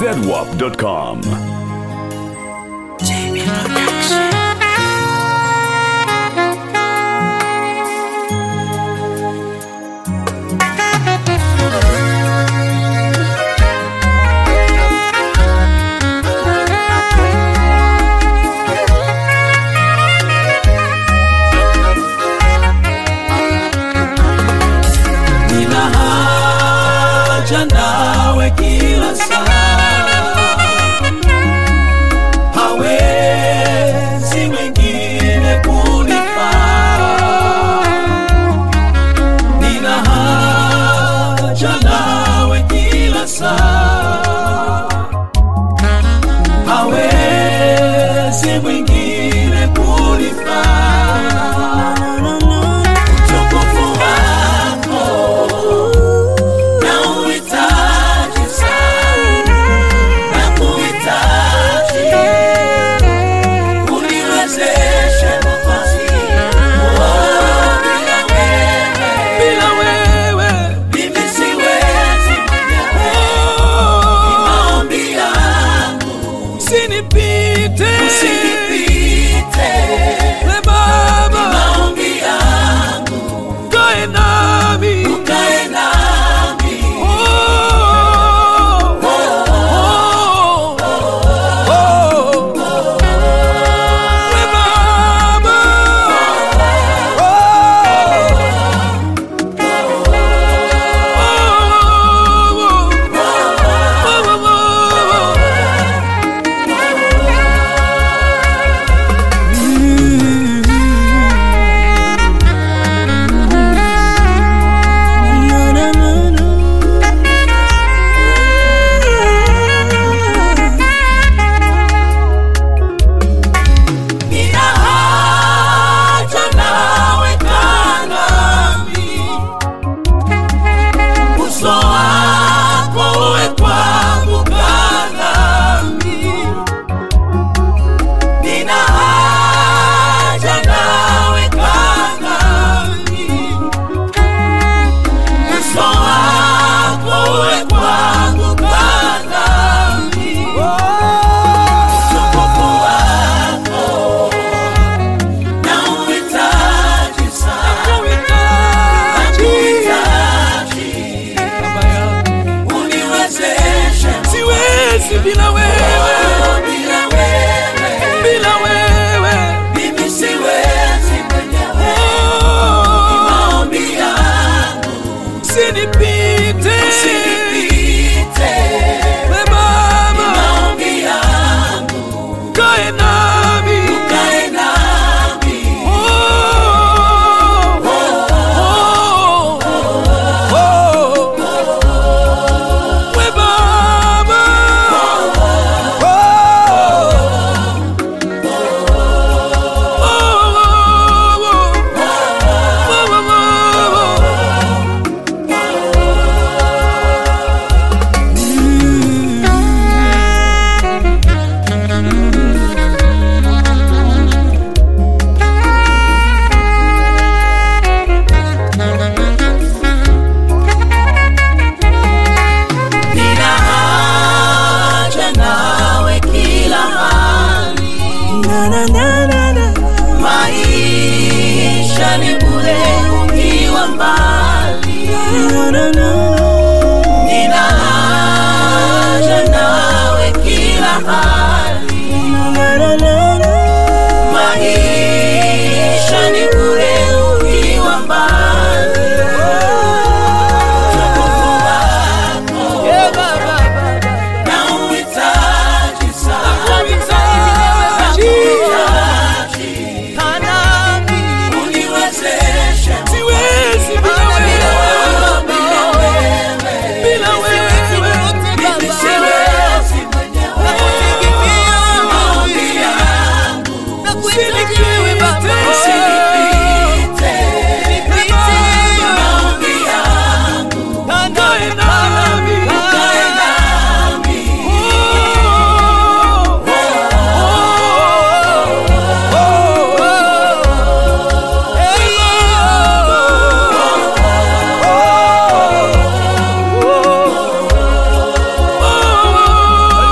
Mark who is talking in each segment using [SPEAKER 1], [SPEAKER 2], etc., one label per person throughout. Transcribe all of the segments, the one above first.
[SPEAKER 1] zedwap.com.
[SPEAKER 2] nina haja nawe kila saa, hawezi mwingine kunifaa. Nina haja nawe kila saa, hawezi mwingine kunifaa. Utukufu wako nauhitaji sana, nakuhitaji. Uniwezeshe nafasi, oh, bila wewe mimi siwezi mwenyewe. Ni maombi yangu, usinipite we Baba, maombi yangu ukae nami, ukae nami. Oh, oh, oh, oh. We Baba, oh, Nina haja nawe kaa nami, uso wako uwe kwangu kaa nami. Nina haja nawe kaa nami, uso wako uwe kwangu kaa nami. Utukufu wako nauhitaji sana, nakuhitaji. Uniwezeshe
[SPEAKER 3] siwezi bila wewe,
[SPEAKER 2] bila wewe,
[SPEAKER 3] bila wewe.
[SPEAKER 2] mimi siwezi mwenyewe.
[SPEAKER 3] Oh,
[SPEAKER 2] Maombi yangu
[SPEAKER 3] usinipite
[SPEAKER 2] usinipite,
[SPEAKER 3] we Baba,
[SPEAKER 2] maombi yangu
[SPEAKER 3] kae nami.
[SPEAKER 2] ukae nami.
[SPEAKER 3] Oh, oh, oh. We Baba, oh,
[SPEAKER 2] Nina haja nawe kila hali, maisha ni bure ukiwa mbali. Nina haja nawe kila hali, maisha ni bure ukiwa mbali. Utukufu wako nauhitaji sana, nakuhitaji. Uniwezeshe
[SPEAKER 3] siwezi bila wewe,
[SPEAKER 2] bila wewe,
[SPEAKER 3] bila wewe.
[SPEAKER 2] mimi siwezi mwenyewe. Maombi yangu
[SPEAKER 3] Usinipite,
[SPEAKER 2] usinipite, maombi yangu
[SPEAKER 3] kae nami.
[SPEAKER 2] ukae nami.
[SPEAKER 3] Oh,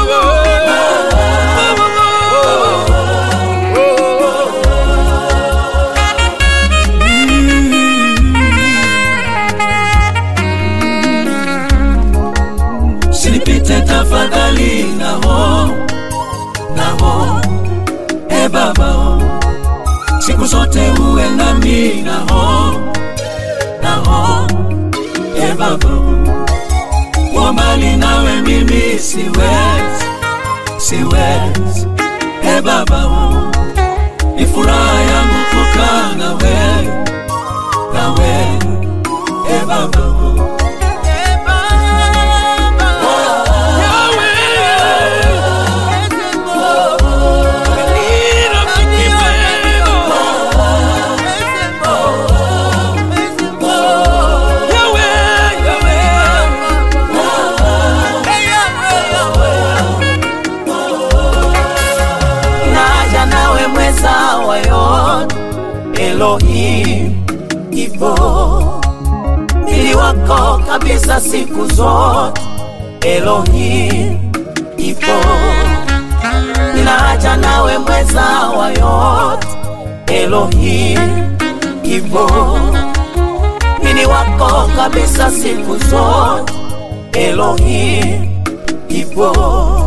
[SPEAKER 2] nao nao e Baba, siku zote uwe nami nao nao e Baba, kuwa mbali nawe mimi siwezi, siwezi e Baba, ni furaha yangu kukaa nawe nawe e Baba.
[SPEAKER 1] naja nawe mweza wa yote Elohim ipo mili wako kabisa siku zote Elohim ipo ninaja nawe mweza wa yote Elohim ipo mili wako kabisa siku zote Elohim ipo